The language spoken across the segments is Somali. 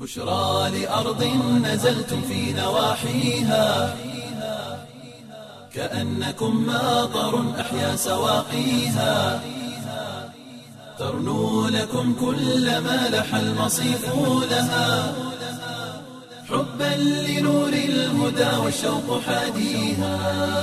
بشرى لأرض نزلتم في نواحيها كأنكم ماطر أحيا سواقيها ترنو لكم كل ما لح المصيف لها حبا لنور الهدى والشوق حاديها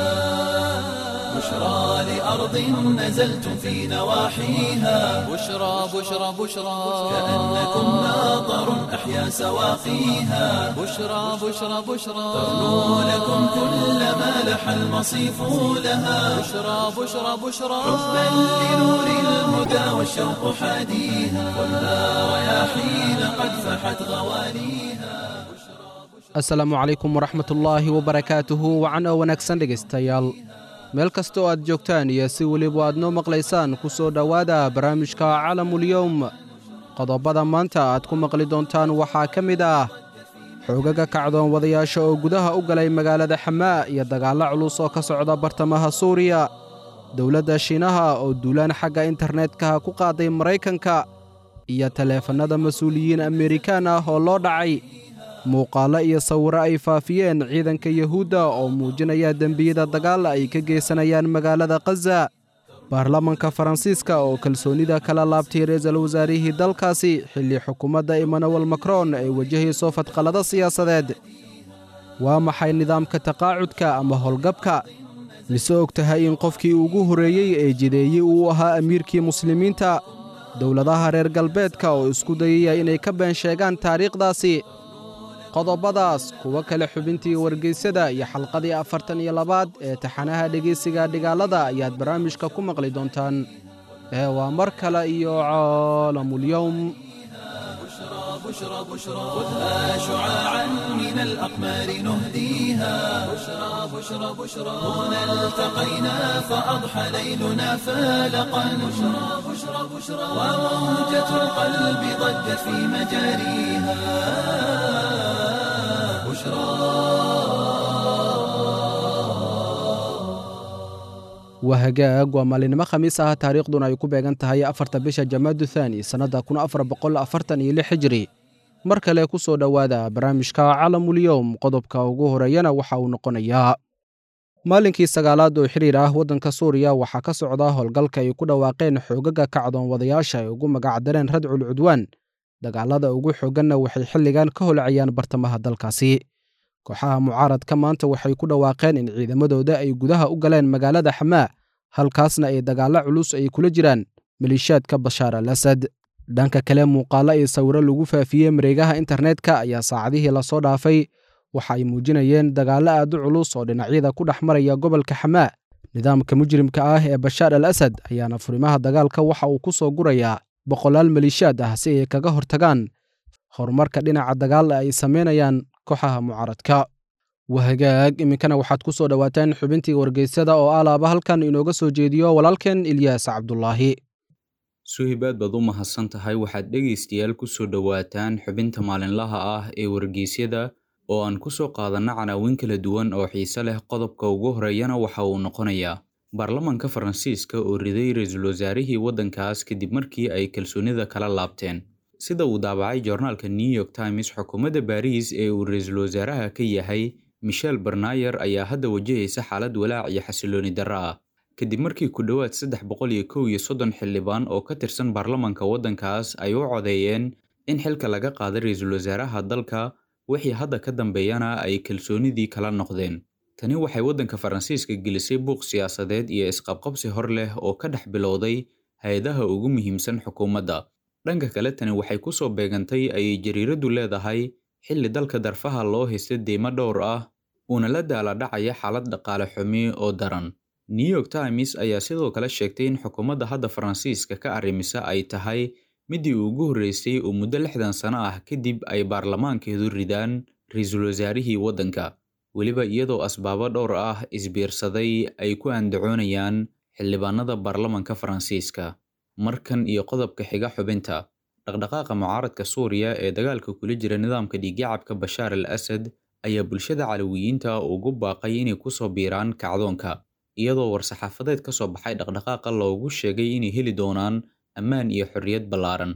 بشرى لأرض نزلتم في نواحيها بشرى بشرى بشرى كأنكم ماطر أحيا سواقيها بشرى بشرى بشرى ترنو لكم كل ما لح المصيف لها بشرى بشرى بشرى حبا لنور الهدى والشوق حاديها والنار رياحين قد فحت غواليها asalaamu calaykum waraxmatullaahi wabarakaatuhu wacan oo wanaagsan dhegaystayaal meel kasta oo aad joogtaan iyo si weliba aad noo maqlaysaan ku soo dhowaada barnaamijka calamulyowm qodobbada maanta aad ku maqli doontaan waxaa ka mid ah xoogaga kacdoon wadayaasha oo gudaha u galay magaalada xamaa iyo dagaallo culus oo ka socda bartamaha suuriya dowladda shiinaha oo duulaan xagga internetka ku qaaday maraykanka iyo taleefannada mas-uuliyiin amerikaan ah oo loo dhacay muuqaallo iyo sawirro ay faafiyeen ciidanka yuhuudda oo muujinaya dembiyada dagaal ay ka geysanayaan magaalada khaza baarlamanka faransiiska oo kalsoonnida kala laabtay ra-iisul wasaarihii dalkaasi xilli xukuumadda emmanuel macron ay wajahayso fadqallado siyaasadeed waa maxay nidaamka taqaacudka ama howlgabka mise og tahay in qofkii ugu horreeyey ee jideeyey uu ahaa amiirkii muslimiinta dowladaha reer galbeedka oo isku dayaya inay ka been sheegaan taariikhdaasi qodobbadaas kuwo kale xubintii wargeysyada iyo xalqadii afartan iyo labaad ee taxanaha dhegaysiga dhigaalada ayaad barnaamijka ku maqli doontaan ee waa mar kale iyo caalamulyowm بشرى بشرى خذها شعاعا من الأقمار نهديها بشرى بشرى بشرى هنا التقينا فأضحى ليلنا فالقا بشرى بشرى بشرى وموجة القلب ضجت في مجاريها waa hagaag waa maalinimo khamiis ah taariikhduna ay ku beegan tahay afarta bisha jamaadu thaani sannadda kun afar boqol afartan iyo lix hijri mar kale ku soo dhowaada barnaamijka calamulyowm qodobka ugu horeeyana waxa uu noqonayaa maalinkii sagaalaad oo xiriir ah waddanka suuriya waxaa ka socda howlgalka ay ku dhawaaqeen xoogaga kacdoon wadayaasha ay ugu magacdareen radcul cudwaan dagaalada ugu xoogganna waxay xilligan ka holcayaan bartamaha dalkaasi kooxaha mucaaradka maanta waxay ku dhawaaqeen in ciidamadooda ay gudaha u galeen magaalada xamaa halkaasna ay dagaallo culus ay kula jiraan maliishaadka bashaar al asad dhanka kale muuqaallo iyo sawiro lagu faafiyey mareegaha internetka ayaa saacadihii lasoo dhaafay waxa ay muujinayeen dagaallo aad u culus oo dhinacyada ku dhex maraya gobolka xamaa nidaamka mujrimka ah ee bashaar al asad ayaana furimaha dagaalka waxa uu ku soo gurayaa boqolaal maliishaad ah si ay kaga hortagaan horumarka dhinaca dagaal ay samaynayaan kooxaha mucaaradka wahagaag iminkana waxaad ku soo dhowaataan xubintii wargeysyada oo alaaba halkan inooga soo jeediyo walaalkeen ilyaas cabdulaahi suhibaad baad u mahadsan tahay waxaad dhegaystayaal ku soo dhowaataan xubinta maalinlaha ah ee wargeysyada oo aan ku soo qaadanno canaawin kala duwan oo xiise leh qodobka ugu horeeyana waxa uu noqonayaa baarlamanka faransiiska oo riday ra-iisul wasaarihii waddankaas kadib markii ay kalsoonida kala laabteen sida uu daabacay joornaalka new york times xukuumadda baariis ee uu ra-iisul wasaaraha ka yahay michel barnayer ayaa hadda wajahaysa xaalad walaac iyo xasilooni darro ah kadib markii ku dhowaad saddex boqol iyo kow iyo soddon xildhibaan oo ka tirsan baarlamanka waddankaas ay u codeeyeen in xilka laga qaada ra-iisul wasaaraha dalka wixii hadda ka dambeeyana ay kalsoonidii kala noqdeen tani waxay waddanka faransiiska gelisay buuq siyaasadeed iyo isqabqabsi hor leh oo ka dhex bilowday hay-adaha ugu muhiimsan xukuumadda dhanka kale tani waxay ku soo beegantay ayay jariiraddu leedahay xilli dalka darfaha loo haysta deymo dhowr ah uuna la daaladhacaya xaalad dhaqaale xumi oo daran new york times ayaa sidoo kale sheegtay in xukuumadda hadda faransiiska ka arrimisa ay tahay midii ugu horreysay oo muddo lixdan sano ah kadib ay baarlamaankeedu ridaan ra-iisul wasaarihii waddanka weliba iyadoo asbaabo dhowr ah isbiirsaday ay ku andacoonayaan xildhibaanada baarlamanka faransiiska markan iyo qodobka xiga xubinta dhaqdhaqaaqa mucaaradka suuriya ee dagaalka kula jira nidaamka dhiiggacabka bashaar al asad ayaa bulshada calawiyiinta ugu baaqay inay kusoo biiraan kacdoonka iyadoo war-saxaafadeed ka soo baxay dhaqdhaqaaqa loogu sheegay inay heli doonaan ammaan iyo xorriyad ballaaran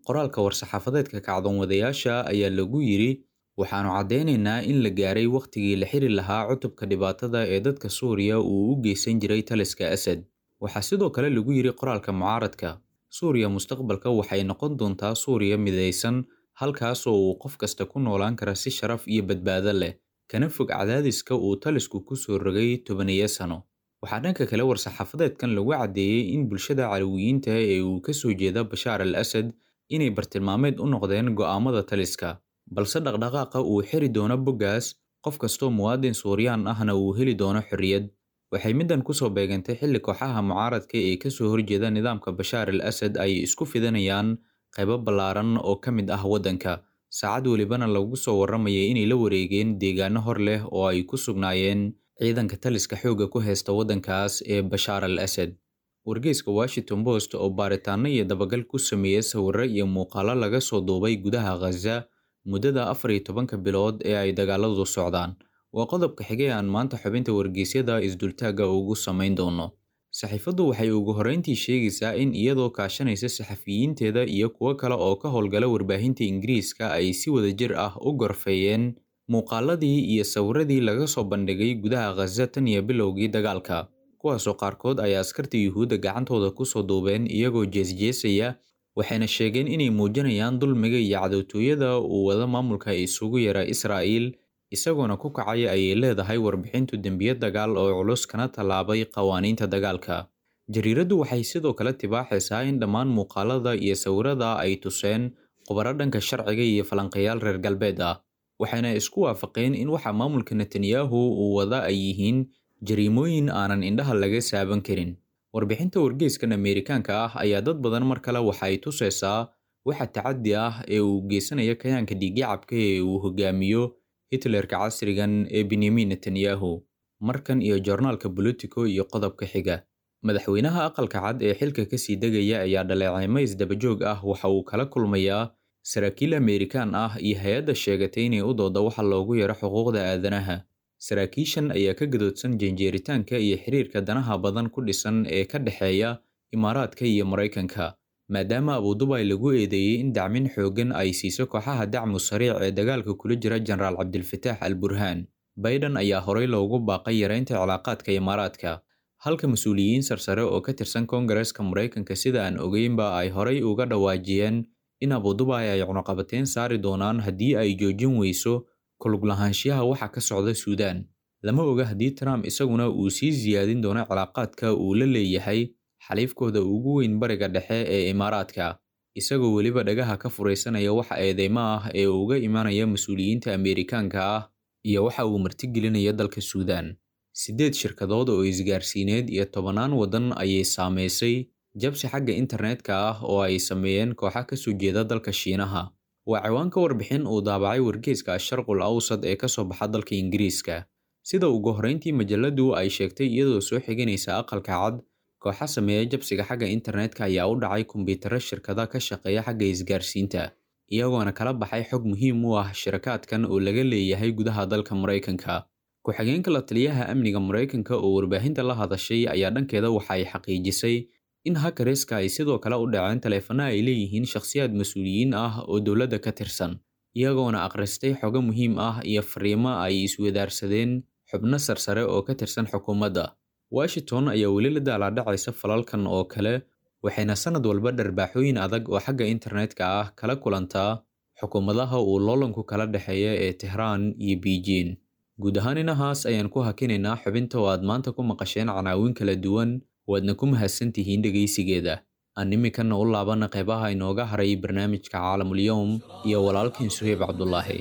qoraalka war-saxaafadeedka kacdoonwadayaasha ayaa lagu yidhi waxaannu caddaynaynaa in la gaaray wakhtigii la xiri lahaa cutubka dhibaatada ee dadka suuriya uu u geysan jiray taliska asad waxaa sidoo kale lagu yidhi qoraalka mucaaradka suuriya mustaqbalka waxay noqon doontaa suuriya midaysan halkaasoo uu qof kasta ku noolaan kara si sharaf iyo badbaado leh kana fog cadaadiska uu talisku ku soo rogay tobaniyo sano waxaa dhanka kale war-saxaafadeedkan lagu caddeeyey in bulshada calawiyiinta ee uu ka soo jeeda bashaar al asad inay bartilmaameed u noqdeen go'aamada taliska balse dhaqdhaqaaqa uu xiri doono boggaas qof kastoo muwaadin suuriyaan ahna uu heli doono xorriyad waxay middan kusoo beegantay xilli kooxaha mucaaradka ee ka soo horjeeda nidaamka bashaar al asad ay isku fidanayaan qaybo ballaaran oo ka mid ah waddanka saacad welibana lagu soo warramayay inay la wareegeen deegaano hor leh oo ay ku sugnaayeen ciidanka taliska xoogga ku haysta waddankaas ee bashaar al asad wargeyska washington post oo baaritaano iyo dabagal ku sameeyey sawirro iyo muuqaalo laga soo duubay gudaha khaza muddada afar iyo tobanka bilood ee ay dagaaladu socdaan waa qodobka xigay aan maanta xubinta wargeysyada isdultaagga ugu samayn doono saxiifaddu waxay ugu horreyntii sheegaysaa in iyadoo kaashanaysa saxafiyiinteeda iyo kuwo kale oo ka howlgala warbaahinta ingiriiska ay si wadajir ah u gorfeeyeen muuqaaladii iyo sawiradii laga soo bandhigay gudaha khaza tan iyo bilowgii dagaalka kuwaasoo qaarkood ay askarta yuhuudda gacantooda kusoo duubeen iyagoo jeesjeesaya waxayna sheegeen inay muujinayaan dulmiga iyo cadowtooyada uu wada maamulka isugu yara israa'iil isagoona ku kacaya ayay leedahay warbixintu dembiyo dagaal oo culus kana tallaabay qawaaniinta dagaalka jariiraddu waxay sidoo kale tibaaxaysaa in dhammaan muuqaalada iyo sawirada ay tuseen khubaro dhanka sharciga iyo falanqayaal reer galbeed ah waxayna isku waafaqeen in waxa maamulka netanyahu uu wada ay yihiin jariimooyin aanan indhaha laga saaban karin warbixinta wargeyskan ameerikaanka ah ayaa dad badan mar kale waxay tusaysaa waxa tacaddi ah ee uu geysanaya kayaanka dhiigyacabka ee uu hogaamiyo hitlerka casrigan ee benyamin netanyahu markan iyo joornaalka bolitico iyo qodobka xiga madaxweynaha aqalka cad ee xilka kasii degaya ayaa dhaleeceymo isdabajoog ah waxa uu kala kulmayaa saraakiil ameerikaan ah iyo hay-adda sheegatay inay u dooda waxa loogu yaro xuquuqda aadanaha saraakiishan ayaa ka gadoodsan janjeeritaanka iyo xiriirka danaha badan ku dhisan ee ka dhexeeya imaaraadka iyo maraykanka maadaama abudubay lagu eedeeyey in dacmin xooggan ay siiso kooxaha dacmu sariic ee dagaalka kula jira jenaraal cabdilfataax al burhaan bayden ayaa horey loogu baaqay yareynta cilaaqaadka imaaraadka halka mas-uuliyiin sarsare oo ka tirsan koongareeska maraykanka sida aan ogeynba ay horey uga dhawaajiyeen in abudubay ay cunuqabateyn saari doonaan haddii ay joojin weyso kuluglahaanshiyaha waxa ka socda suudaan lama oga haddii trump isaguna uu sii siyaadin doono cilaaqaadka uu la leeyahay xaliifkooda ugu weyn bariga dhexe ee imaaraadka isagoo weliba dhagaha ka furaysanaya waxa eedeymo ah ee uga imanaya mas-uuliyiinta ameerikaanka ah iyo waxa uu martigelinaya dalka suudaan siddeed shirkadood oo isgaarsiineed iyo tobannaan waddan ayay saamaysay jabsi xagga internetka ah oo ay sameeyeen kooxa ka soo jeeda dalka shiinaha waa ciwaanka warbixin uu daabacay wargeyska asharqul awsad ee ka soo baxa dalka ingiriiska sida ugu horreyntii majaladu ay sheegtay iyadoo soo xiganaysa aqalka cad kooxa sameeya jabsiga xagga internetka ayaa u dhacay kombiyuutarro shirkada ka shaqeeya xagga isgaarsiinta iyagoona kala baxay xog muhiim u ah shirakaadkan oo laga leeyahay gudaha dalka maraykanka ku-xigeenka la taliyaha amniga maraykanka oo warbaahinta la hadashay ayaa dhankeeda waxa ay xaqiijisay in hakareska ay sidoo kale u dhaceen taleefano ay leeyihiin shakhsiyaad mas-uuliyiin ah oo dowladda ka tirsan iyagoona akhristay xogo muhiim ah iyo fariimo ay iswadaarsadeen xubno sarsare oo ka tirsan xukuumadda washington ayaa weli la daalaadhacaysa falalkan oo kale waxayna sannad walba dharbaaxooyin adag oo xagga internetka ah kala kulantaa xukuumadaha uu loolanku kala dhexeeya ee tehraan iyo beijing guud ahaan inahaas ayaan ku hakinaynaa xubinta oo aad maanta ku maqasheen canaawin kala duwan waadna ku mahadsan tihiin dhegaysigeeda aan iminkana u laabana qaybaha inooga haray barnaamijka caalamulyoom iyo walaalkiin suheyb cabdulaahi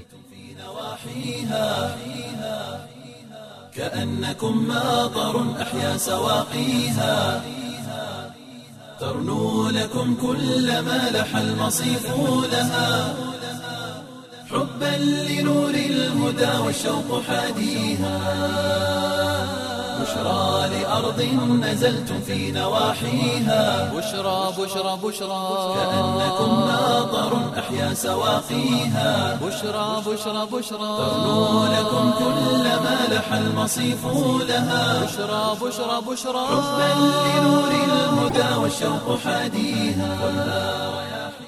كأنكم ماطر أحيا سواقيها ترنو لكم كل ما لح المصيف لها حبا لنور الهدى والشوق حاديها بشرى لأرض نزلتم في نواحيها بشرى بشرى بشرى كأنكم ماطر أحيا سواقيها بشرى بشرى بشرى ترنو لكم كل ما لح المصيف لها بشرى بشرى بشرى حبا لنور الهدى والشوق حاديها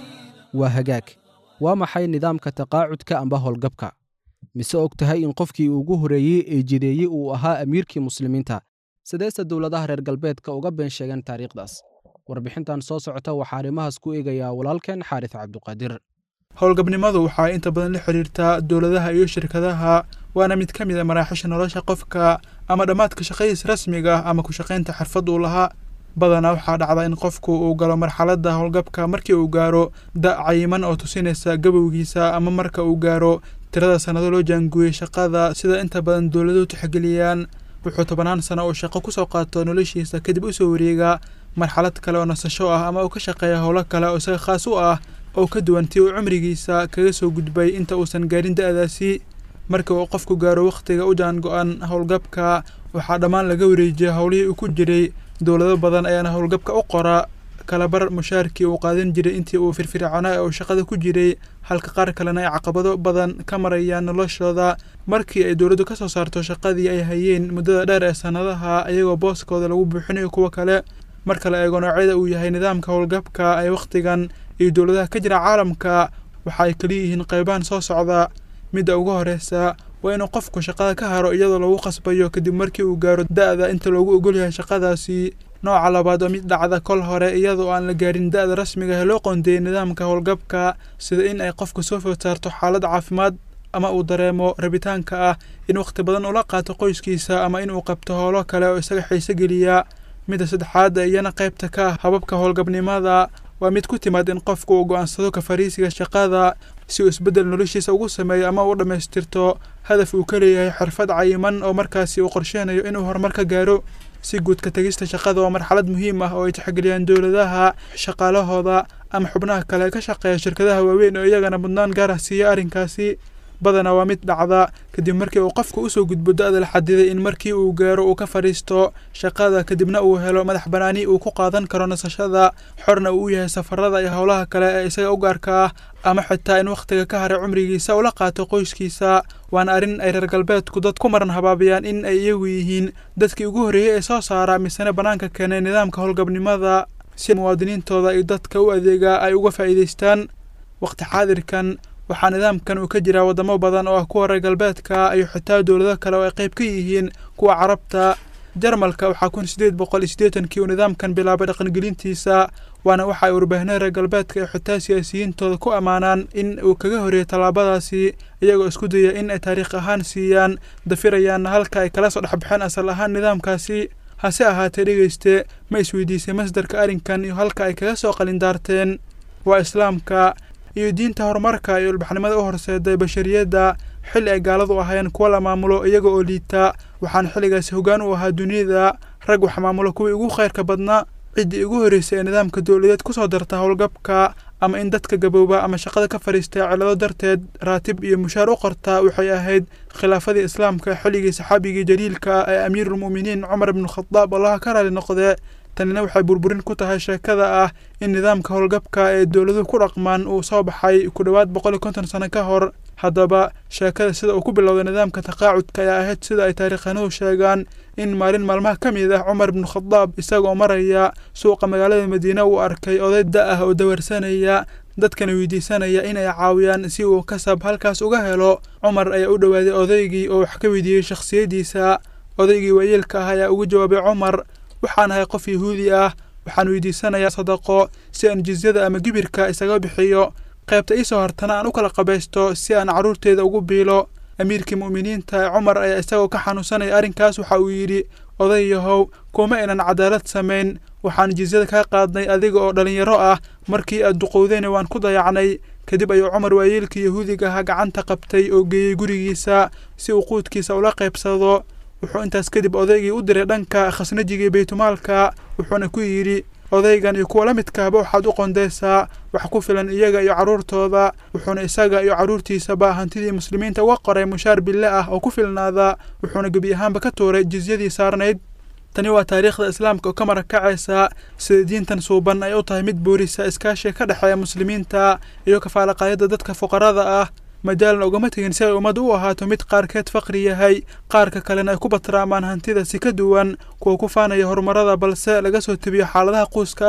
waa hagaag waa maxay nidaamka taqaacudka amba howlgabka mise og tahay in qofkii ugu horreeyey ee jideeyey uu ahaa amiirkii muslimiinta sideese dowladaha reer galbeedka uga been sheegeen taariikhdaas warbixintan soo socota waxaa arrimahaas ku eegayaa walaalkeen xaaris cabduqaadir howlgabnimadu waxay inta badan la xidhiirtaa dowladaha iyo shirkadaha waana mid ka mid a maraaxisha nolosha qofka ama dhammaadka shaqadiis rasmiga ah ama ku shaqaynta xirfad uu lahaa badanaa waxaa dhacda in qofku uu galo marxaladda howlgabka markii uu gaaro da' cayiman oo tusinaysa gabowgiisa ama marka uu gaaro tirada sannado loo jaanguuyey shaqada sida inta badan dowladuhu tixgeliyaan wuxuu tobanaan sano uu shaqo kusoo qaato noloshiisa kadib usoo wareegaa marxalad kale oo nasasho ah ama uu ka shaqeeya howlo kale oo isaga khaas u ah oo ka duwan tii uu cumrigiisa kaga soo gudbay inta uusan gaarin da'daasi marka uu qofku gaaro wakhtiga u jaan go-an howlgabka waxaa dhammaan laga wareejiya howlihii uu ku jiray dowlado badan ayaana howlgabka u qora kalabar mushaarkii uu qaadan jiray intii uu firfircoonaa ee uu shaqada ku jiray halka qaar kalena ay caqabado badan ka marayaan noloshooda markii ay dowladdu ka soo saarto shaqadii ay hayeen muddada dheer ee sannadaha iyagoo booskooda lagu buuxinayo kuwa kale marka la eego noocyada uu yahay nidaamka howlgabka ee wakhtigan iyo dowladaha ka jira caalamka waxa ay kala yihiin qaybahan soo socda midda ugu horreysa waa inuu qofku shaqada ka haro iyadoo lagu qasbayo kadib markii uu gaaro da'da inta loogu ogolyahay shaqadaasi nooca labaad oo mid dhacda kol hore iyadoo aan la gaarin da'da rasmiga ee loo qoondeeyey nidaamka howlgabka sida in ay qofku soo food saarto xaalad caafimaad ama uu dareemo rabitaanka ah in wakhti badan ula qaato qoyskiisa ama inuu qabto howlo kale oo isaga xiise geliya midda saddexaad iyana qaybta ka ah hababka howlgabnimada waa mid ku timaad in qofku uu go'aansado ka fariisiga shaqada si uu isbeddel noloshiisa ugu sameeyo ama u dhammaystirto hadaf uu ka leeyahay xirfad cayiman oo markaasi uu qorsheynayo inuu horumar ka gaaro si guud ka tegista shaqada waa marxalad muhiim ah oo ay tixgeliyaan dowladaha shaqaalahooda ama xubnaha kale ee ka shaqeeya shirkadaha waaweyn oo iyagana mudnaan gaar ah siiya arrinkaasi badanaa waa mid dhacda kadib markii uu qofku usoo gudbo da'da la xadiday in markii uu gaaro uu ka fadhiisto shaqada kadibna uu helo madax banaani uu ku qaadan karo nasashada xorna uu u yahay safarada iyo howlaha kale ee isaga u gaarka ah ama xitaa in wakhtiga ka haray cumrigiisa ula qaato qoyskiisa waana arrin ay reer galbeedku dad ku maran habaabiyaan in ay iyagu yihiin dadkii ugu horreeyey ee soo saara misena bannaanka keenay nidaamka howlgabnimada si muwaadiniintooda iyo dadka u adeegaa ay uga faa'iidaystaan wakhti xaadirkan waxaa nidaamkan uu ka jiraa waddamo badan oo ah kuwa reer galbeedka iyo xitaa dowlado kale oo ay qayb ka yihiin kuwa carabta jarmalka waxaa kun sideed boqol iyo siddeetankii uu nidaamkan bilaabay dhaqangelintiisa waana waxa ay warbaahinada reer galbeedka iyo xitaa siyaasiyiintooda ku ammaanaan in uu kaga horreeyay tallaabadaasi iyagoo isku daya in ay taariikh ahaan siiyaan dafirayaanna halka ay kala soo dhexbaxeen asal ahaan nidaamkaasi hase ahaatee dhegeyste ma isweydiisay masdarka arrinkan iyo halka ay kaga soo qalindaarteen waa islaamka iyo diinta horumarka iyo ilbaxnimada u horseeday bashariyadda xilli ay gaaladu ahaayeen kuwa la maamulo iyaga oo liita waxaana xilligaasi hoggaan u ahaa dunida rag wax maamulo kuwii ugu khayrka badnaa ciddii ugu horreysay ee nidaamka dowladeed ku soo darta howlgabka ama in dadka gabooba ama shaqada ka fadhiistay cillado darteed raatib iyo mushaar u qortaa waxay ahayd khilaafadii islaamka xilligii saxaabigii jaliilka ee amiiruulmu'miniin cumar ibnu khadaab allaha ka raali noqdee tanina waxay burburin ku tahay sheekada ah in nidaamka howlgabka ee dowladuhu ku dhaqmaan uu soo baxay ku dhowaad boqol iyo konton sano ka hor haddaba sheekada sida uu ku bilowday nidaamka taqaacudka ayaa ahayd sida ay taariikhanuhu sheegaan in maalin maalmaha ka mid ah cumar ibnu khadaab isagoo maraya suuqa magaalada madiine uu arkay oday da ah oo dawarsanaya dadkana weydiisanaya inay caawiyaan si uu kasab halkaas uga helo cumar ayaa u dhowaaday odaygii oo wax ka weydiiyey shakhsiyaddiisa odaygii waayeelka ah ayaa ugu jawaabay cumar waxaan ahay qof yahuudi ah waxaan weydiisanayaa sadaqo si aan jizyada ama gibirka isaga bixiyo qaybta iisoo hortana aan u kala qabaysto si aan carruurteeda ugu biilo amiirkii mu'miniinta ee cumar ayaa isagoo ka xanuunsanaya arrinkaas waxa uu yidhi oday yahow kuma aynan cadaalad samayn waxaan jizyada kaa qaadnay adiga oo dhallinyaro ah markii aad duqowdayna waan ku dayacnay kadib ayuu cumar waayeelkii yahuudiga ahaa gacanta qabtay oo geeyey gurigiisa si uu quudkiisa ula qaybsado wuxuu intaas kadib odaygii u diray dhanka khasnajigii baytumaalka wuxuuna ku yidhi odaygan iyo kuwa la midkaaba waxaad u qondaysaa wax ku filan iyaga iyo carruurtooda wuxuuna isaga iyo carruurtiisaba hantidii muslimiinta uga qoray mushaar bille ah oo ku filnaada wuxuuna gebi ahaanba ka tuuray jizyadii saarnayd tani waa taariikhda islaamka oo ka marakacaysa sida diintan suuban ay u tahay mid boorisa iskaashiga ka dhexeeya muslimiinta iyo kafaalaqaayadda dadka fuqarada ah majaalna ugama tegin si ay ummaddu u ahaato mid qaarkeed faqri yahay qaarka kalena ay ku batraamaan hantida si ka duwan kuwa ku faanaya horumarada balse laga soo tebiyo xaaladaha quuska ah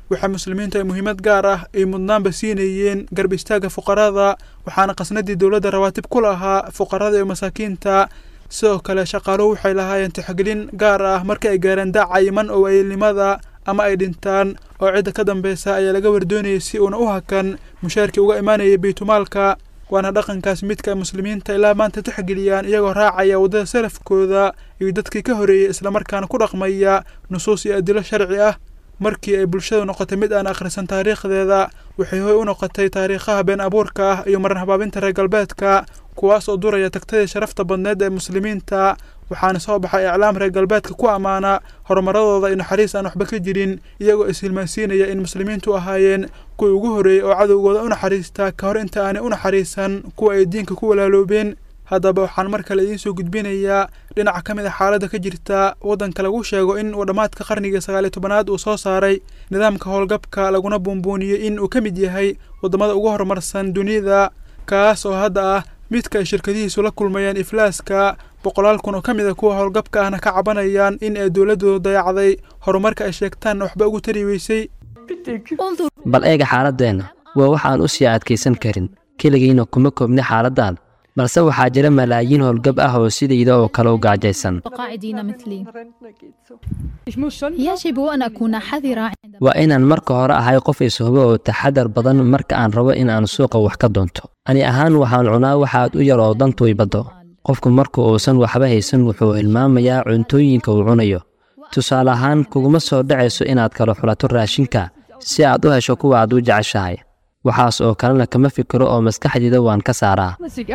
waxaa muslimiintu ay muhiimad gaar ah ay mudnaanba siinayeen garb istaagga fuqarada waxaana qasnadii dowladda rawaatib ku lahaa fuqarada iyo masaakiinta sidoo kale shaqaaluhu waxay lahaayeen tixgelin gaar ah marka ay gaareen daaca iman oo ayilnimada ama ay dhintaan oo cidda ka dambeysa ayaa laga wardoonayay si uuna u hakan mushaarkii uga imaanayay baytulmaalka waana dhaqankaas midka ay muslimiinta ilaa maanta tixgeliyaan iyagoo raacaya waddada salafkooda iyo dadkii ka horeeyey islamarkaana ku dhaqmaya nusuus iyo adilo sharci ah markii ay bulshadu noqotay mid aan akhrisan taariikhdeeda waxay hoy u noqotay taariikhaha been abuurka ah iyo maran habaabinta reer galbeedka kuwaas oo duraya tagtadii sharafta badneed ee muslimiinta waxaana soo baxay iclaam reer galbeedka ku ammaana horumaradooda iyo naxariis aan waxba ka jirin iyagoo ishilmaansiinaya in muslimiintu ahaayeen kuwii ugu horreeyey oo cadowgooda u naxariista ka hor inta aanay u naxariisan kuwa ay diinka ku walaaloobeen haddaba waxaan mar kale idiin soo gudbinayaa dhinaca ka mid a xaaladda ka jirta waddanka lagu sheego in uu dhammaadka qarnigii sagaaliyo tobanaad uu soo saaray nidaamka howlgabka laguna buunbuuniyey in uu ka mid yahay waddamada ugu horumarsan dunida kaas oo hadda ah midka ay shirkadihiisu la kulmayaan iflaaska boqolaal kun oo ka mid a kuwa howlgabka ahna ka cabanayaan in ay dowladdoodu dayacday horumarka ay sheegtaan waxba ugu tari weysay bal eega xaaladdeenna waa waxaan u sii adkaysan karin keligiina kuma koobni xaaladdan balse waxaa jira malaayiin howlgab ah oo sidayda oo kale u gaajaysan قاعدين مثلي يجب أن أكون حذرة waa inaan marka hore ahay qof ishubo oo taxadar badan marka aan rabo in aan suuqa wax ka doonto ani ahaan waxaan cunaa waxaad u yar oo dantu ibaddo qofku marka uusan waxba haysan wuxuu hilmaamayaa cuntooyinka uu cunayo tusaale ahaan kuguma soo dhacayso inaad kala xulato raashinka si aad u hesho kuwa aad u jeceshahay waxaas oo kalena kama fikiro oo maskaxdayda waan ka saaraa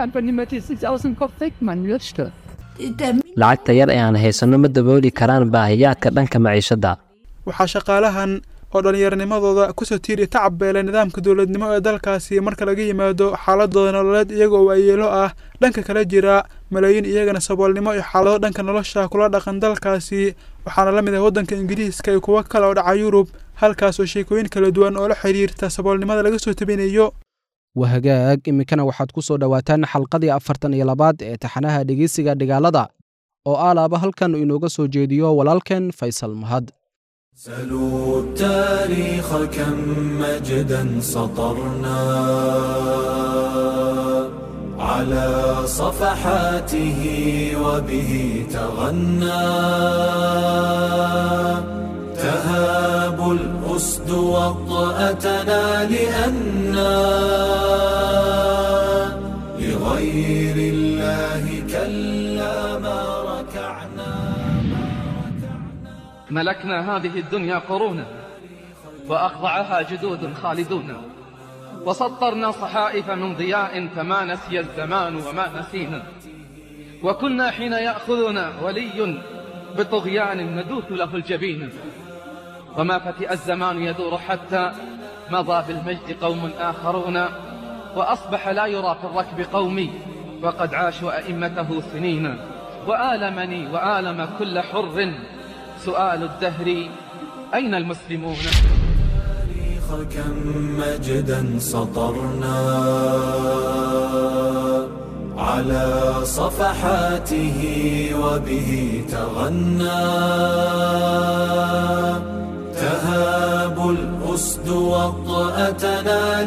lacagta yar ee aan haysanno ma dabooli karaan baahiyaadka dhanka maciishadda waxaa shaqaalahan oo dhallinyaranimadooda kusoo tiiriya tacab beelay nidaamka dowladnimo ee dalkaasi marka laga yimaado xaaladooda nololeed iyagoo waayeelo ah dhanka kala jira malaayiin iyagana saboolnimo iyo xaalado dhanka nolosha kula dhaqan dalkaasi waxaana la mid ah waddanka ingiriiska iyo kuwo kale oo dhaca yurub halkaas oo sheekooyin kala duwan oo la xidhiirta saboolnimada laga soo tabinayo wahagaag iminkana waxaad ku soo dhowaataan xalqadii afartan iyo labaad ee taxanaha dhegeysiga dhigaalada oo aalaaba halkan inooga soo jeediyo walaalkeen faysal mahad سلوا التاريخ كم مجدا سطرنا على صفحاته وبه تغنى تهاب الأسد وطأتنا لأنا لغير الله كلا ما ركعنا ملكنا هذه الدنيا قرونا وأخضعها جدود خالدون وسطرنا صحائف من ضياء فما نسي الزمان وما نسينا وكنا حين يأخذنا ولي بطغيان ندوث له الجبين وما فتئ الزمان يدور حتى مضى بالمجد قوم آخرون وأصبح لا يرى في الركب قومي وقد عاشوا أئمته سنين وآلمني وآلم كل حر سؤال الدهر أين المسلمون التاريخ كم مجدا سطرنا على صفحاته وبه تغنى تهاب الأسد وطأتنا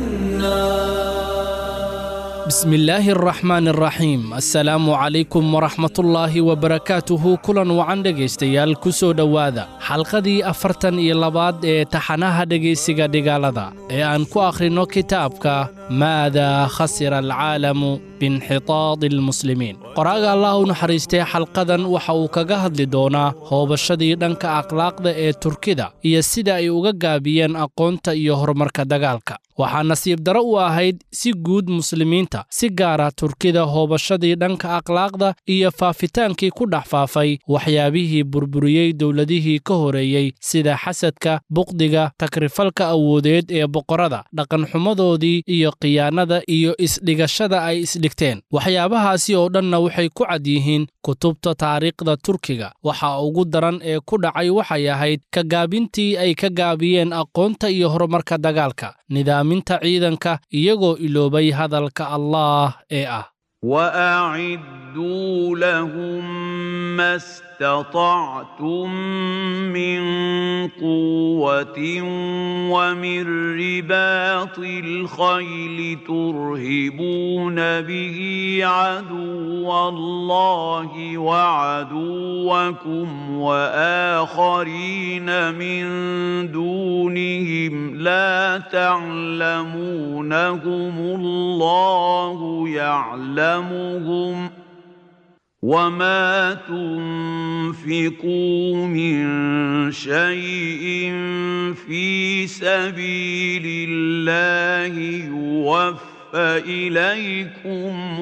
لأنا بسم الله الرحمن الرحيم السلام عليكم ورحمة الله وبركاته كلا وعن dhegaystayaal ku soo dhowaada xalqadii afartan iyo labaad ee taxanaha dhegaysiga dhigaalada ee aan ku akhrino kitaabka maada khasira alcaalamu biinxitaadi almuslimiin qoraaga allah u naxariistay xalqadan waxa uu kaga hadli doonaa hoobashadii dhanka akhlaaqda ee turkida iyo sida ay uga gaabiyeen aqoonta iyo horumarka dagaalka waxaa nasiib daro u ahayd si guud muslimiinta si gaara turkida hoobashadii dhanka akhlaaqda iyo faafitaankii ku dhex faafay waxyaabihii burburiyey dowladihii ka horeeyey sida xasadka buqdiga takrifalka awoodeed ee boqorada dhaqanxumadoodii iyo khiyaanada iyo isdhigashada ay isdhigteen waxyaabahaasi oo dhanna waxay ku cad yihiin kutubta taariikhda turkiga waxa ugu daran ee ku dhacay waxay ahayd ka gaabintii ay ka gaabiyeen aqoonta iyo horumarka dagaalka nidaaminta ciidanka iyagoo iloobay hadalka allaah ee ah وأعدوا لهم ما استطعتم من قوة ومن رباط الخيل ترهبون به عدو الله وعدوكم وآخرين من دونهم لا تعلمونهم الله يعلمهم وما تنفقوا من شيء في سبيل الله يوفى إليكم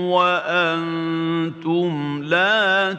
وأنتم لا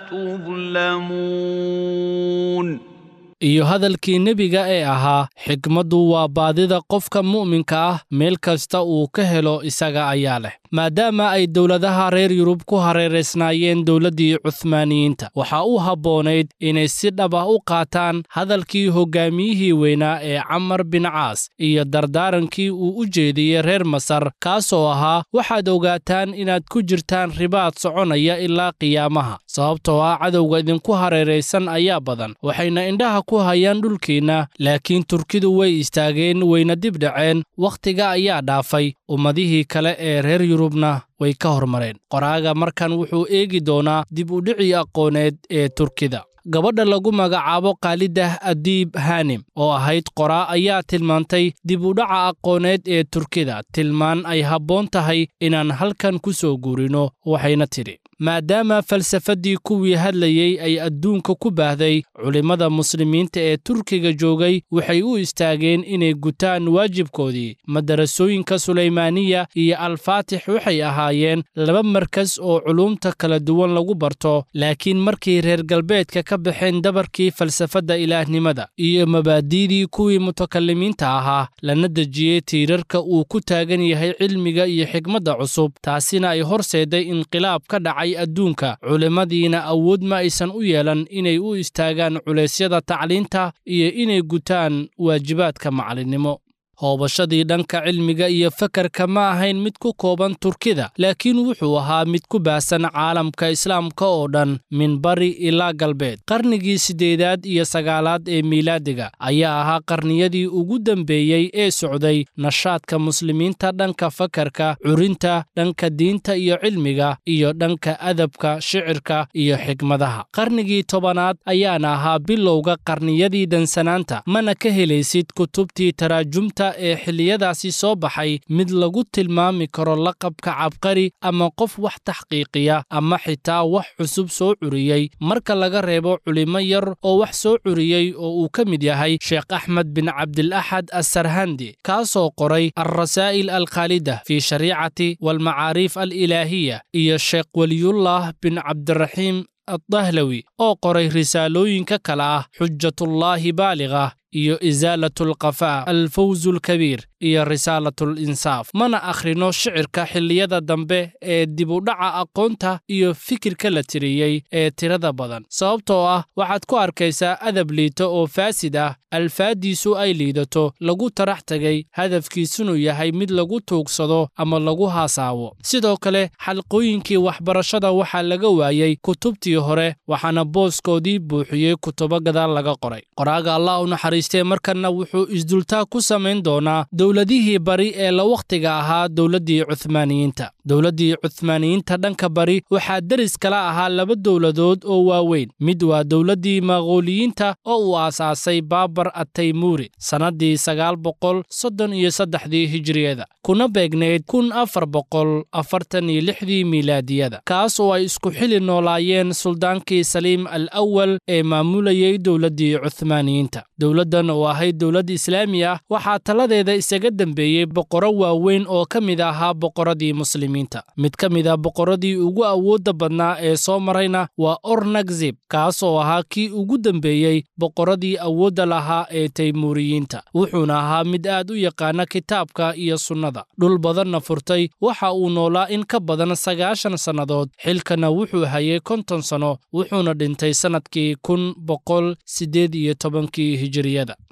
تظلمون iyo hadalkii nebiga ee ahaa xikmaddu waa baadida qofka mu'minka ah meel kasta uu ka helo isaga ayaa leh maadaama ay dowladaha reer yurub ku hareeraysnaayeen dowladdii cuhmaaniyiinta waxaa u habboonayd inay si dhab ah u qaataan hadalkii hoggaamiyihii weynaa ee camar bin caas iyo dardaarankii uu u jeediyey reer masar kaasoo ahaa waxaad ogaataan inaad ku jirtaan ribaad soconaya ilaa qiyaamaha sababtoo ah cadowga idinku hareeraysan ayaa badan waxayna indhaha ku hayaan dhulkiinna laakiin turkidu way istaageen wayna dib dhaceen wakhtiga ayaa dhaafay ummadihii kale ee reer yurubna way ka hormareen qoraaga markan wuxuu eegi doonaa dib u dhicii aqooneed ee turkida gabadha lagu magacaabo kaalidah adiib hanim oo ahayd qoraa ayaa tilmaantay dib u dhaca aqooneed ee turkida tilmaan ay habboon tahay inaan halkan ku soo guurino waxayna tidhi maadaama falsafaddii kuwii hadlayey ay adduunka ku baahday culimmada muslimiinta ee turkiga joogay waxay u istaageen inay gutaan waajibkoodii madarasooyinka sulaymaaniya iyo alfaatix waxay ahaayeen laba markas oo culuumta kala duwan lagu barto laakiin markii reer galbeedka ka baxeen dabarkii falsafadda ilaahnimada iyo mabaadi'dii kuwii mutakalimiinta ahaa lana dejiyey tiirarka uu ku taagan yahay cilmiga iyo xikmadda cusub taasina ay horseeday inqilaab ka dhacay adduunka culimmadiina awood ma aysan u yeelan inay u istaagaan culeysyada tacliinta iyo inay gutaan waajibaadka macallinnimo hoobashadii dhanka cilmiga iyo fakarka ma ahayn mid ku kooban turkida laakiin wuxuu ahaa mid ku baahsan caalamka islaamka oo dhan min bari ilaa galbeed qarnigii siddeedaad iyo sagaalaad ee miilaadiga ayaa ahaa qarniyadii ugu dambeeyey ee socday nashaadka muslimiinta dhanka fakarka curinta dhanka diinta iyo cilmiga iyo dhanka adabka shicirka iyo xikmadaha qarnigii tobanaad ayaana ahaa bilowga qarniyadii dansanaanta mana ka helaysid kutubtii taraajumta ee xilliyadaasi soo baxay mid lagu tilmaami karo laqabka cabqari ama qof wax taxqiiqiya ama xitaa wax cusub soo curiyey marka laga reebo culimo yar oo wax soo curiyey oo uu ka mid yahay sheekh axmed bin cabdilaxad assarhandi kaasoo qoray alrasaa'il alkhaalida fii shariicati waalmacaariif alilaahiya iyo sheekh weliyullah bin cabdiraxiim addahlawi oo qoray risaalooyinka kale ah xujatullaahi baaliga iyo isaalatu alqafaa alfawzu alkabiir iyo risaalatu alinsaaf mana akhrino shicirka xilliyada dambe ee dib u dhaca aqoonta iyo fikirka la tiriyey ee tirada badan sababtoo ah waxaad ku arkaysaa adab liito oo faasid ah alfaaddiisu ay liidato lagu tarax tegay hadafkiisunu yahay mid lagu tuugsado ama lagu haasaawo sidoo kale xalqooyinkii waxbarashada waxaa laga waayey kutubtii hore waxaana booskoodii buuxiyey kutubo gadaal laga qoray qoraaga allah u naxariistee markanna wuxuu isdultaa ku samayn doonaa dowladihii bari ee la wakhtiga ahaa dowladdii cuhmaaniyiinta dowladdii cuhmaaniyiinta dhanka bari waxaa deris kala ahaa laba dowladood oo waaweyn mid waa dowladdii maqooliyiinta oo uu aasaasay baabar attaymuuri sannaddii sagaal boqol soddon iyo saddexdii hijiriyada kuna beegnayd kun afar boqol afartan iyo lixdii miilaadiyada kaas oo ay isku xili noolaayeen suldaankii saliim al awal ee maamulayey dowladdii cuhmaaniyiinta dowladdan oo ahayd dowlad islaami ah waxaa taladeeda isaga dembeeyey boqorro waaweyn oo ka mid ahaa boqorradii muslimiinta mid ka mid a boqorradii ugu awoodda badnaa ee soo marayna waa ornagzib kaas oo ahaa kii ugu dembeeyey boqorradii awoodda lahaa ee taymuuriyiinta wuxuuna ahaa mid aad u yaqaana kitaabka iyo sunnada dhul badanna furtay waxa uu noolaa in ka badan sagaashan sannadood xilkana wuxuu hayay konton sanno wuxuuna dhintay sannadkii kun boqol siddeed iyo tobankii hijiriyada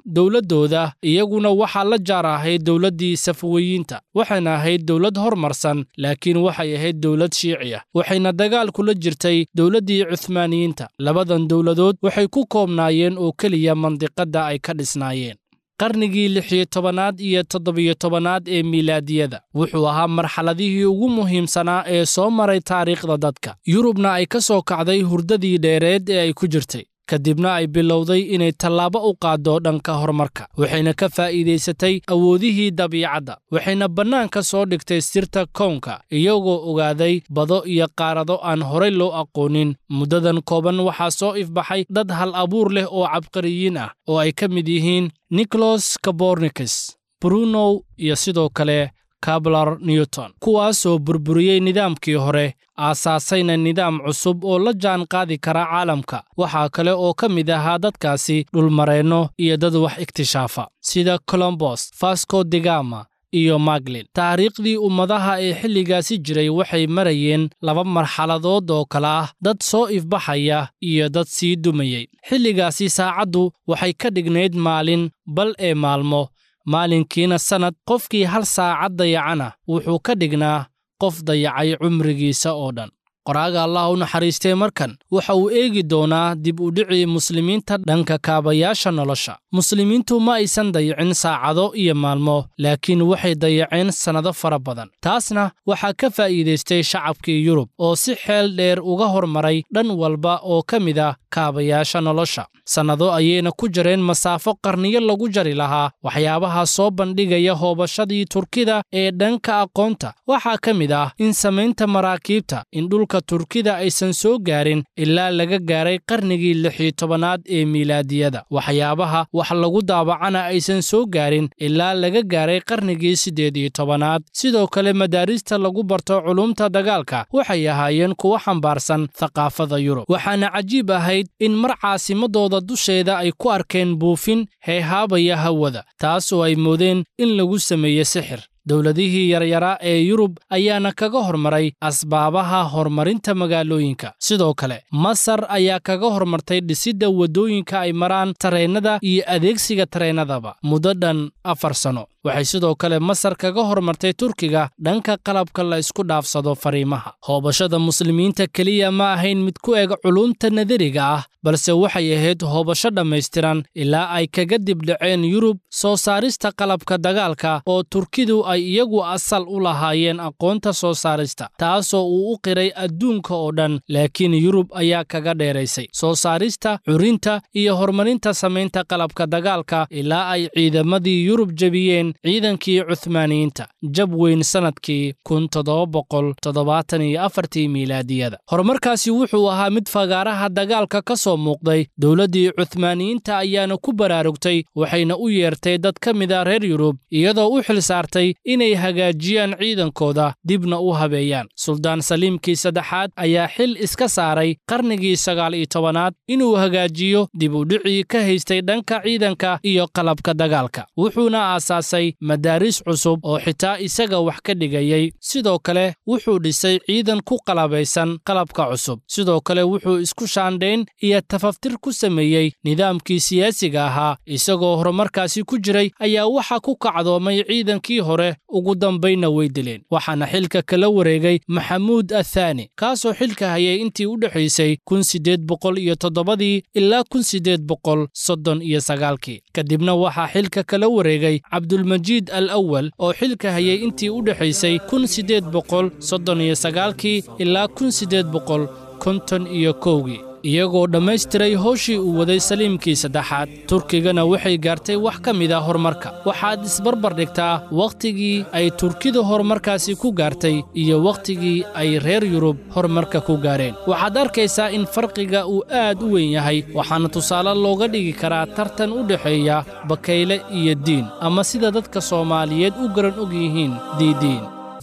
dowladdooda iyaguna waxaa la jaar ahayd dowladdii safaweyiinta waxayna ahayd dowlad hormarsan laakiin waxay ahayd dowlad shiici ah waxayna dagaal kula jirtay dowladdii cuhmaaniyiinta labadan dowladood waxay ku koobnaayeen oo keliya mandiqadda ay ka dhisnaayeen qarnigii lixiyo tobanaad iyo toddobiyo tobanaad ee miilaadiyada wuxuu ahaa marxaladihii ugu muhiimsanaa ee soo maray taariikhda dadka yurubna ay ka soo kacday hurdadii dheereed ee ay ku jirtay kadibna ay bilowday inay tallaabo u qaaddo dhanka horumarka waxayna ka faa'iidaysatay awoodihii dabiicadda waxayna bannaanka soo dhigtay sirta kownka iyagoo ogaaday bado iyo qaarado aan horay loo aqoonin muddadan kooban waxaa soo ifbaxay dad hal abuur leh oo cabqariyiin ah oo ay ka mid yihiin nicholas kabornikes brunow iyo sidoo kale kablar newton kuwaasoo burburiyey nidaamkii hore aasaasayna nidaam cusub oo la jaan qaadi kara caalamka waxaa kale oo ka mid ahaa dadkaasi dhulmareenno iyo dad wax ikhtishaafa sida colombos fasco degama iyo maglin taariikhdii ummadaha ee xilligaasi jiray waxay marayeen laba marxaladood oo kale ah dad soo ifbaxaya iyo dad sii dumayey xilligaasi saacaddu waxay ka dhignayd maalin bal ee maalmo maalinkiina sannad qofkii hal saacad dayacana wuxuu ka dhignaa qof dayacay cumrigiisa oo dhan qoraaga allah u naxariistee markan waxa uu eegi doonaa dib u dhicii muslimiinta dhanka kaabayaasha nolosha muslimiintu ma aysan dayacin saacado iyo maalmo laakiin waxay dayaceen sannado fara badan taasna waxaa ka faa'iidaystay shacabkii yurub oo si xeel dheer uga hormaray dhan walba oo ka mid ah kaabayaasha nolosha sannado ayayna ku jareen masaafo qarniyo lagu jari lahaa waxyaabaha soo bandhigaya hoobashadii turkida ee dhanka aqoonta waxaa ka mid ah in samaynta maraakiibta in dhulka turkida aysan soo gaarin ilaa laga gaaray qarnigii lixiyo tobanaad ee miilaadiyada waxyaabaha wax lagu daabacana aysan soo gaarin ilaa laga gaaray qarnigii siddeed iyo tobanaad sidoo kale madaarista lagu barto culumta dagaalka waxay ahaayeen kuwo xambaarsan thaqaafada yurub waxaana cajiib ahayd in mar caasimadooda dusheeda ay ku arkeen buufin heehaabaya hawada taas oo ay moodeen in lagu sameeye sixir dowladihii yaryaraa ee yurub ayaana kaga hormaray asbaabaha horumarinta magaalooyinka sidoo kale masar ayaa kaga hormartay dhisidda waddooyinka ay maraan tareennada iyo adeegsiga tareennadaba muddo dhan afar sano waxay sidoo kale masar kaga hormartay turkiga dhanka qalabka la isku dhaafsado fariimaha hoobashada muslimiinta keliya ma ahayn mid ku eg culumta nadariga ah balse waxay ahayd hoobasho dhammaystiran ilaa ay kaga dibdhaceen yurub soo saarista qalabka dagaalka oo turkidu ay iyagu asal u lahaayeen aqoonta soo saarista taasoo uu u qiray adduunka oo dhan laakiin yurub ayaa kaga dheeraysay soo saarista curinta iyo horumarinta samaynta qalabka dagaalka ilaa ay ciidamadii yurub jebiyeen ciidankii cuhmaaniyiinta jab weyn sannadkii kun toddoba boqol toddobaatan iyo afartii miilaadiyada horumarkaasi wuxuu ahaa mid fagaaraha dagaalka ka soo muuqday dowladdii cuhmaaniyiinta ayaana ku baraarugtay waxayna u yeertay dad ka mid a reer yurub iyadoo u xil saartay inay hagaajiyaan ciidankooda dibna u habeeyaan suldaan saliimkii saddexaad ayaa xil iska saaray qarnigii sagaal iyo tobanaad inuu hagaajiyo dib u dhicii ka haystay dhanka ciidanka iyo qalabka dagaalka wuxuuna aasaasay madaaris cusub oo xitaa isaga wax ka dhigayay sidoo kale wuxuu dhisay ciidan ku qalabaysan qalabka cusub sidoo kale wuxuu isku shaandhayn iyo tafaftir ku sameeyey nidaamkii siyaasiga ahaa isagoo horumarkaasi ku jiray ayaa waxa ku kacdoomay ciidankii hore ugu dambaynna way dileen waxaana xilka kala wareegay maxamuud athaani kaasoo xilka hayay intii u dhexaysay kun siddeed boqol iyo toddobadii ilaa kun siddeed boqol soddon iyo sagaalkii kadibna waxaa xilka kala wareegay cabdulmajiid al awal oo xilka hayay intii u dhexaysay kun siddeed boqol soddon iyo sagaalkii ilaa kun siddeed boqol konton iyo kowgii iyagoo dhammaystiray howshii uu waday saliimkii saddexaad turkigana waxay gaartay wax ka mid a horumarka waxaad isbarbar dhigtaa wakhtigii ay turkidu horumarkaasi ku gaartay iyo wakhtigii ay reer yurub horumarka ku gaareen waxaad arkaysaa in farqiga uu aad u weyn yahay waxaana tusaale looga dhigi karaa tartan u dhexeeya bakayle iyo diin ama sida dadka soomaaliyeed u garan og yihiin diidiin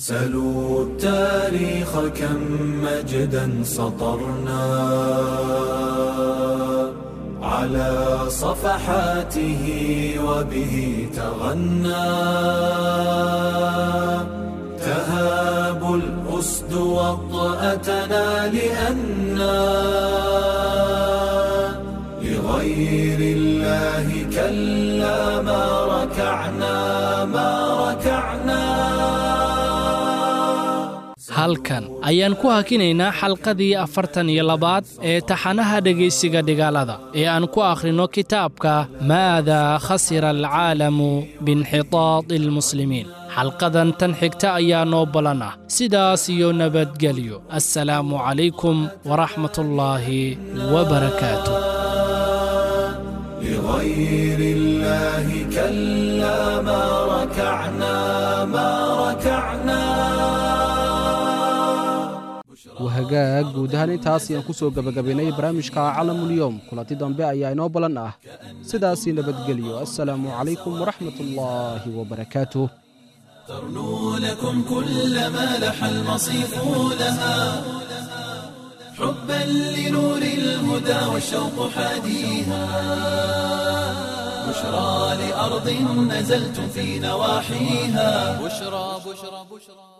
سلوا التاريخ كم مجدا سطرنا على صفحاته وبه تغنى تهاب الأسد وطأتنا لأنا لغير الله كالأسد كلا ما ركعنا ما ركعنا halkan ayaan ku hakinaynaa xalqadii afartan iyo labaad ee taxanaha dhegaysiga dhigaalada ee aan ku akhrino kitaabka maadaa khasira alcaalamu biinxitaadi almuslimiin xalqadan tan xigta ayaa noo balan ah sidaas iyo nabadgelyo assalaamu calaykum waraxmatullaahi wabarakaatuh لغير الله كلا ما ركعنا ما ركعنا wahagaag guud ahaan intaas ayaan ku soo gebagabaynay barnaamijka calamulyoom kulanti dambe ayaa inoo ballan ah sidaasii nabadgelyo assalaamu calaykum waraxmat ullaahi wabarakaatuh ترنو لكم كل ما لح المصيف لها حبا لنور الهدى والشوق حاديها بشرى لأرض نزلتم في نواحيها بشرى بشرى بشرى